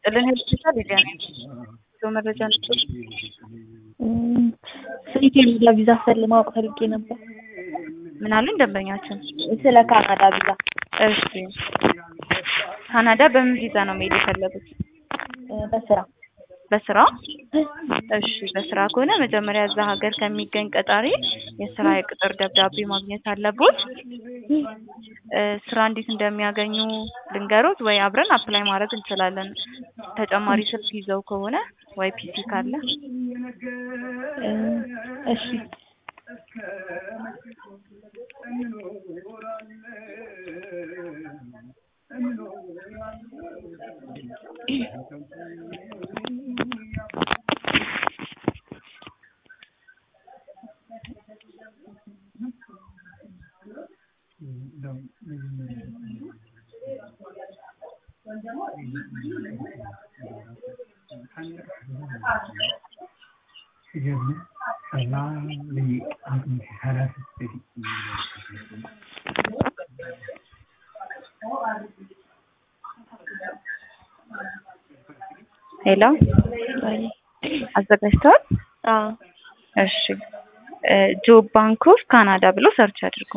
ይስጥልን ሆስፒታል ሊዲያ ነኝ። መረጃ ነበር። ስለ ካናዳ ቪዛ ስለ ማወቅ ፈልጌ ነበር። ምን አሉኝ ደንበኛችን? ስለ ካናዳ ቪዛ። እሺ ካናዳ በምን ቪዛ ነው መሄድ የፈለጉት? በስራ በስራ? እሺ በስራ ከሆነ መጀመሪያ እዛ ሀገር ከሚገኝ ቀጣሪ የስራ የቅጥር ደብዳቤ ማግኘት አለቦት። ስራ እንዴት እንደሚያገኙ ልንገሮት ወይ አብረን አፕላይ ማድረግ እንችላለን። ተጨማሪ ስልክ ይዘው ከሆነ ወይ ፒሲ ካለ እሺ ሄሎ አዘጋጅተዋል? አዎ እሺ ጆብ ባንክ ኦፍ ካናዳ ብሎ ሰርች አድርጉ።